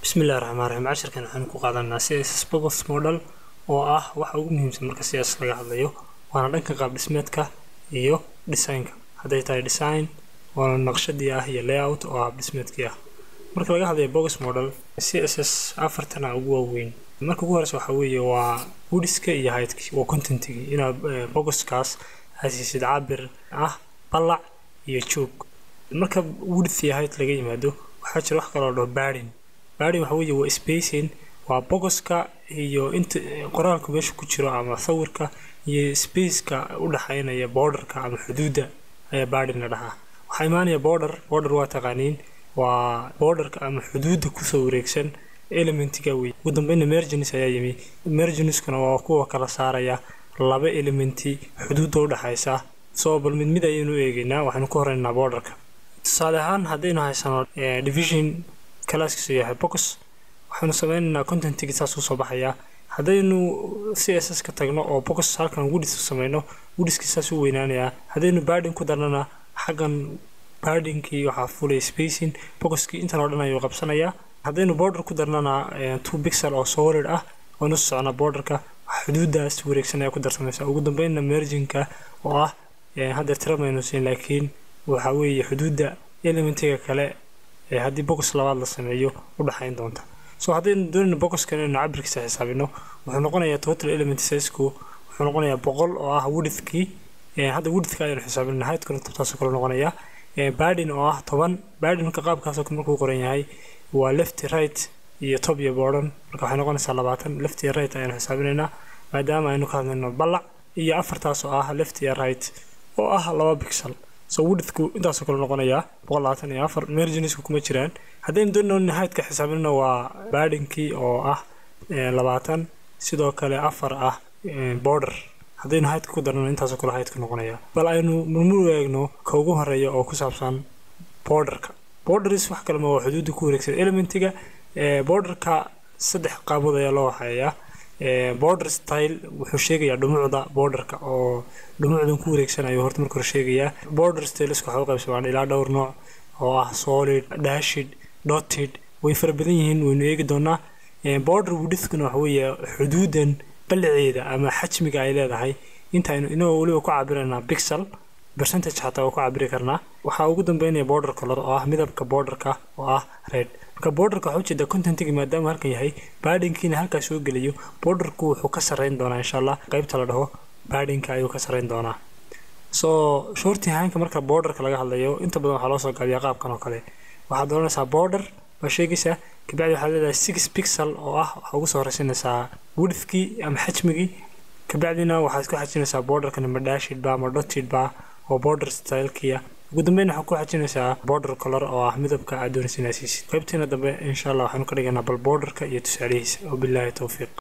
bismillahi raxmaan raxiim cashirkan waxaynu ku qaadanaa css box model oo ah waxa ugu muhiimsan marka css laga hadlayo waana dhanka qaab dhismeedka iyo designka hadday tahay design waana naqshadii ah iyo layout oo ah dhismeedkii ah marka laga hadlayo box model css afartana ugu waaweyn marka ugu horeysa waxa weeye waa woodiska iyo heightkii waa contentigii inaad bogoskaas hasiisid cabir ah ballac iyo joog marka woodth iyo height laga yimaado waxaa jira wax kaloo dhaho baadin baadin waxa weeye waa spacing waa bogoska iyo inta qoraalku meesha ku jiro ama sawirka iyo spaceka u dhexaynaya borderka ama xuduudda ayaa baadin la dhahaa waxaa imaanaya border border waa taqaaniin waa borderka ama xuduudda kusoo wareegsan elementiga wey ugu dambeyna mergenis ayaa yimi mergeniskuna waa kuwa kala saaraya laba elementi xuduudda u dhexaysa soo bal mid mid ayaynu eegeynaa waxaynu ku horeynaa borderka tusaale ahaan haddaynu haysano division kalaaskiisu yahay box waxaynu sameynaynaa contentigi saas usoo baxayaa haddaynu c s s ka tagno oo box halkan woodis sameyno woodiskii saas u weynaanayaa haddaynu baadin ku darnana xaggan baadinkii waxaa fulay spacing boxkii intan oo dhan ayuu qabsanayaa haddaynu border ku darnana two pixel oo solid ah oonu socnaa borderka xuduudaas wareegsan ayaa ku darsamaysa ugu dambeynna merginka oo ah haddeer tira maynu siin laakiin waxa weeye xuduudda elementiga kale ee haddii box labaad la sameeyo u dhexayn doonta so haddaynu doonayno boxkan inaynu cabirkiisa xisaabino wuxuu noqonayaa total element sizku wuxuu noqonayaa boqol oo ah woodithkii hadda woodithka ayaynu xisaabinana heightkuna tabtaasoo kale noqonaya baadin oo ah toban baadinka qaabkaasoo kale markuu qoran yahay waa left right iyo top iyo bordhan marka waxay noqonaysaa labaatan left iyo right ayaynu xisaabinaynaa maadaama aynu ka hadlayno ballac iyo afartaas oo ah left iyo right oo ah laba pixel so woodithku intaasoo kale noqonayaa boqol labaatan iyo afar merginisku kuma jiraan haddaynu doonayno heightka xisaabinana waa baadinkii oo ah labaatan sidoo kale afar ah border haddaynu heightka ku darnano intaasoo kale heightka noqonaya bal aynu murmur eegno ka ugu horeeya oo ku saabsan borderka borders wax kalema waa xuduudda ku wareegsan elementiga borderka saddex qaabood ayaa loo waxeeyaa border style wuxuu sheegayaa dhumucda borderka oo dhumucdan ku wareegsan ayuu horta marka hore sheegayaa border styleska waxaa u qaybsamaan ilaa dhowr nooc oo ah solid dashid dotted way fara badan yihiin waynu eegi doonaa border woodithkuna waxa weeye xuduudan ballaceeda ama xajmiga ay leedahay intaynu inagoo weliba ku cabiraynaa pixel percentage xataa waa ku cabiri karnaa waxaa ugu dambeynaya border color oo ah midabka borderka oo ah red marka borderka waxaa ujeeda contentigi maadaama halkan yahay baadinkiina halkaa soo gelayo borderku wuxuu ka sarreyn doonaa insha allah qaybta la dhaho baadinka ayuu ka sarreyn doonaa soo shorti haanka marka borderka laga hadlayo inta badan waxaa loo soo gaabiyaa qaabkan oo kale waxaad dooranaysaa border waa sheegaysaa kabacdi waxaad leedahay six pixel oo ah waxaa ugu soo horeysanaysaa woodithkii ama xajmigii kabacdina waxaad ku xajinaysaa borderkan ama dashidba ama dotidba oo border stylekiya ugu dambeyn waxaa ku xajinaysaa border color oo ah midabka aad doonaysa inaad siisid qaybtiina dambe insha allah waxaanu ka dhiganaa bal borderka iyo tusaalihiisa wabilaahi towfiiq